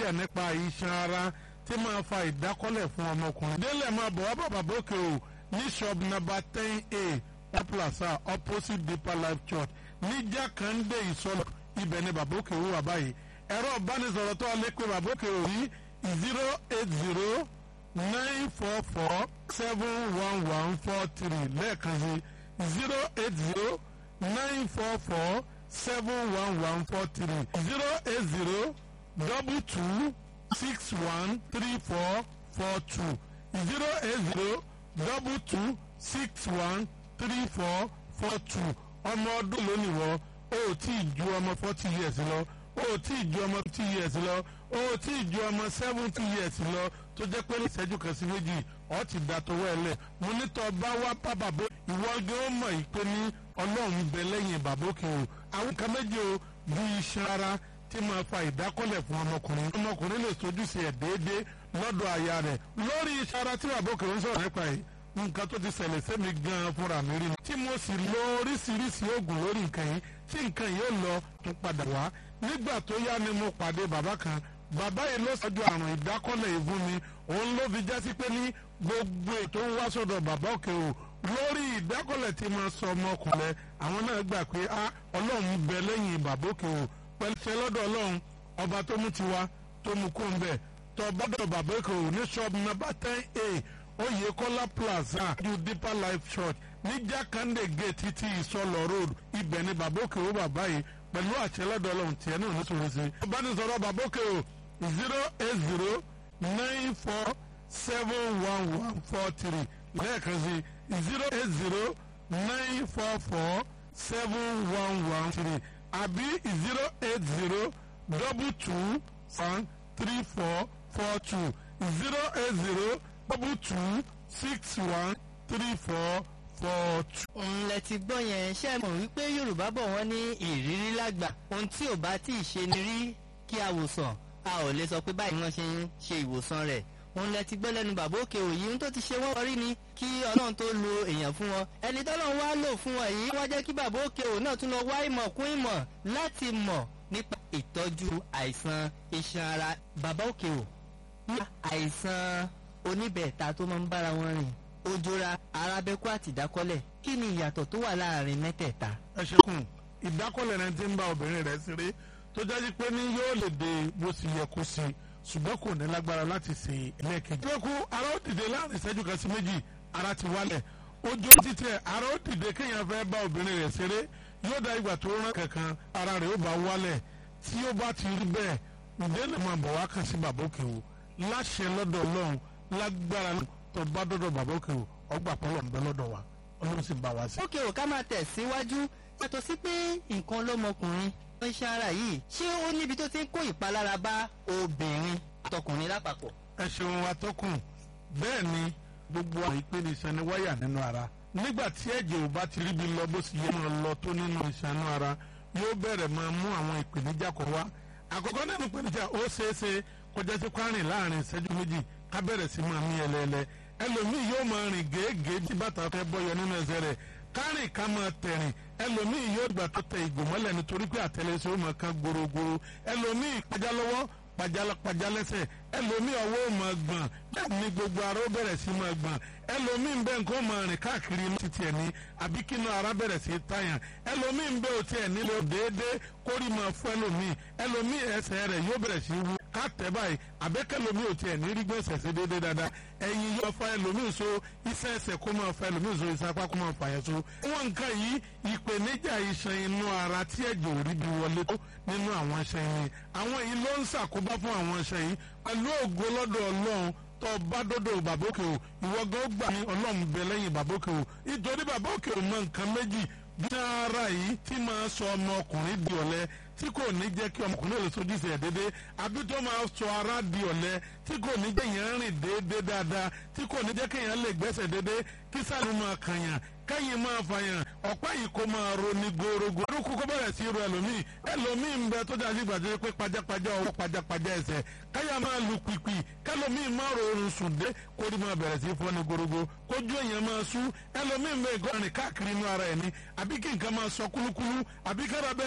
ìpèníjà nípa iṣan ara tí máa fa ìdákọ́lẹ̀ fún ọmọkùnrin. délẹ̀ máa bọ̀ wá bàbá bókè o ní shop number ten a plaza opposite deeper life church ní jákàndé ìsọlọ ibẹ̀ ni bàbá òkè wà báyìí ẹ̀rọ ìbánisọ̀rọ̀ tó lè pe bàbá òkè rí zero eight zero nine four four seven one one four three lẹ́ẹ̀kan sí zero eight zero nine four four seven one one four three zero eight zero double two six one three four four two zero eight zero double two six one three four four two ọmọ ọdún lónìí wọ o ò tí ì ju ọmọ forty years lọ o ò tí ì ju ọmọ fifty years lọ o ò tí ì ju ọmọ seventy years lọ tó jẹ́ pé ìṣẹ́jú kan sí méjì ọ̀ ti da tọwọ́ ẹ lẹ̀ mo ní tọ́ bá wá bá bàbá ìwọ gé ó mọ̀ yìí pé ní ọlọ́run bẹ lẹ́yìn bàbá òkè o àwọn kan méjì o bí iṣan ara tí máa fa ìdákọ́lẹ̀ fún ọmọkùnrin ọmọkùnrin lè sojú sí ẹ̀ déédéé lọ́dọ̀ aya rẹ̀ lórí iṣan ara tí bàbá òkè ń sọ̀rọ̀ nípa yìí nǹkan tó ti ṣẹlẹ̀ sẹ́mi gan-an fúnra mi rí ni. tí mo sì lo oríṣiríṣi oògùn lórí nǹkan yìí tí nǹkan yìí ó lọ tó padà wá. nígbà tó yá ni mo pàdé bàbá kan bàbá yìí ló ṣáájú àrùn ìdákọ́lẹ̀ yìí fún mi òun ló fi jásí pé ní gbogbo ètò ń wá sọ̀dọ̀ bàbá òkè o lórí ìdákọ́lẹ̀ tí mo sọ ọmọkùnrin àwọn náà gbà pé a ọlọ́run bẹ lẹ́yìn bàbá òkè o pẹ̀lú ṣe lọ́dọ̀ ọlọ́run ọba tó mú tiwa tó mú kó ń bẹ̀ tọ́ bọ́dọ̀ bàbá òkè o ní ṣọ́ọ̀bù nọ́mbà ten a oyekola plaza ju deeper life church ní jákàndé gate ti ìsọlọ road ibẹ̀ ni babóke ó bàbá yìí pẹ̀lú àṣẹlẹ́dọ̀ ọlọ́run tiẹ̀ náà nítorí sí. ìbánisọ̀rọ̀ babóke o zero eight zero nine four seven one one four three lẹ́ẹ̀kan sí zero eight zero nine four four seven one one three àbí zero eight zero double two one three four four two zero eight zero double two six one three four four two. òun lẹ ti gbọ́ yẹn ṣe mọ̀ wípé yorùbá bọ̀ wọ́n ní ìrírí lágbà ohun tí ò bá tí ì ṣe ni rí kí a wòsàn a ò lè sọ pé báyìí wọ́n ṣe ń ṣe ìwòsàn rẹ̀ òun lẹ ti gbọ́ lẹ́nu bàbá òkè òyì ohun tó ti ṣe wọ́n rí ni kí ọlọ́run tó lo èèyàn fún wọn ẹni tọ́lọ́run wá lò fún wọn yìí wọ́n jẹ́ kí bàbá òkè òun náà tún lọ wá ìmọ̀ kún ìmọ̀ láti mọ̀ nípa ìtọ́jú àìsàn iṣan ara bàbá òkè ò ní àìsàn oníbẹ̀ẹ̀ta tó máa ń bára wọn rìn ojora arábẹ́kú àti ìdákọ́lẹ̀ kí ni ìyàtọ̀ tó wà láàrin mẹ́tẹ̀ẹ̀ta. ẹ ṣekùn ìdákọ́lẹ̀ rẹ ti ń bá obìnrin rẹ̀ ṣeré tó jáde pé ní yóò lè dé bó sì yẹ kó sí ṣùgbọ́n kò ní lágbára láti ṣe ẹlẹ́ẹ̀kejì. ìgbẹ́kú ara ó dìde láàrin ìṣẹ́jú kan sí méjì ara ti wálẹ̀ ojú títẹ̀ ara ó dìde kéèyàn fẹ́ bá obìnrin rẹ̀ ṣeré yóò dá ìgbà tó rán kankan ara rẹ̀ ó bá wálẹ̀ tí ó bá ti rí bẹ́ẹ̀ ǹjẹ́ lè máa bọ̀ wá kàn sí bàbá òkè o láṣẹ lọ́dọ̀ ọlọ́run lágbára tó bá dọ́dọ̀ bàbá òkè o ọgbà pọ́lọ̀ ń bẹ lọ́dọ̀ wa ọlọ́run sì bá wa sí. òkè ò ká máa tẹ̀ síwájú yàtọ̀ sí pé nǹkan lọ́mọkùnrin ló ń ṣe ara yìí ṣé ó níbi tó ti ń kó ìpalára bá obìnrin àtọkùnrin lápapọ̀. ẹ ṣeun atọ́kùn bẹ́ẹ̀ ni gbogbo àwọn ìpele iṣan ni wáyà nínú ara nígbà tí ẹ̀jẹ̀ ò bá ti ríbi lọ bó sì yẹ máa lọ tó nínú iṣan inú ara yóò bẹ̀rẹ̀ máa mú àwọn ìpèníjà kan wá àkọ́kọ́ nínú ìpèníjà ó ṣeé ṣe kọjá sí kwárìn láàrin ìṣẹ́jú méjì ká bẹ̀rẹ̀ sí máa mí ẹlẹ́ẹ̀lẹ́ ẹlòmíì yóò máa rìn gèégèé tí bàtà fẹ́ bọ́yọ nínú ẹsẹ̀ rẹ̀ kárìn ká máa tẹ̀rìn ẹlòmíì yóò gbà tó tẹ ìgò mọ́lẹ̀ nítorí pé àtẹlẹsẹ̀ ó máa kán gorogoro ẹlòmíì pàjá lọ́wọ́ pàjá lẹ́sẹ̀ ẹlòmíì ọwọ́ ó máa gbọ̀n bẹ́ẹ̀ ni gbogbo ara ó bẹ̀rẹ̀ sí máa gbọ̀n ẹlòmíì bẹ́ẹ̀ nǹkan ó máa rìn káàkiri inú títí ẹ̀ ní àbí kínú ara bẹ̀rẹ̀ sí tàyàn ẹlòmíì bẹ́ẹ̀ ò tiẹ̀ nílò déédéé kórì máa fún ẹlòmíì ẹlòmíì ẹsẹ̀ rẹ̀ yóò bẹ̀rẹ̀ sí wú ká tẹ̀ báyìí àbẹ́kẹ́lòmí ò tiẹ̀ ní rí gbèsè sí déédéé dáadáa ẹ̀yin yóò fa ẹlòmíì so iṣẹ́ ẹsẹ̀ kó máa fa ẹlòmíì so iṣẹ́ apá kó máa fà yẹn so. wọn nǹkan yìí ìpèníjà iṣan inú ara tí ẹ̀jẹ̀ ò rí bí wọlé tó nínú àwọn iṣan yìí àwọn yìí ló ń ṣàkóbá fún àwọn iṣan yìí pẹ̀lú ògo lọ́dọ̀ ọlọ́run tó bá dọ́dọ̀ bàbókè o ìwọ gan ó gbà ní ọlọ́run bẹ lẹ́yìn bàbókè o nítorí bàbókè o mọ nǹkan méjì bí ara yìí tí máa sọ ọmọkùnrin di ọ̀lẹ tí kò ní jẹ́ kí ọmọkùnrin lè sojú sí ẹ̀ déédéé àbí tó máa sọ ara di ọ̀lẹ tí kò ní jẹ́ èèyàn rìn déédéé dáadáa tí kò ní jẹ́ kéèyàn lè gbẹ́sẹ̀ déédéé kí sáré máa kànyàn kẹ́yìn máa fàyàn ọ̀pá yìí kó máa roni gorogo. orúkú kó bẹ̀rẹ̀ sí ru ẹlòmíì ẹlòmíì ń bẹ tó dájú gbàdúrà pé pajápajá ọwọ́ pajápajá ẹsẹ̀ káyà máa lu pìpì kẹlòmíì máa rọrùn sùn dé kórì máa bẹ̀rẹ̀ sí fọ́ni gorogo kójú èèyàn máa sú ẹlòmíì ń bẹ ìgọ́rin káàkiri inú ara ẹ̀ ní àbí kí nǹkan máa sọ kúlúkúlú àbí kára bẹ́ẹ̀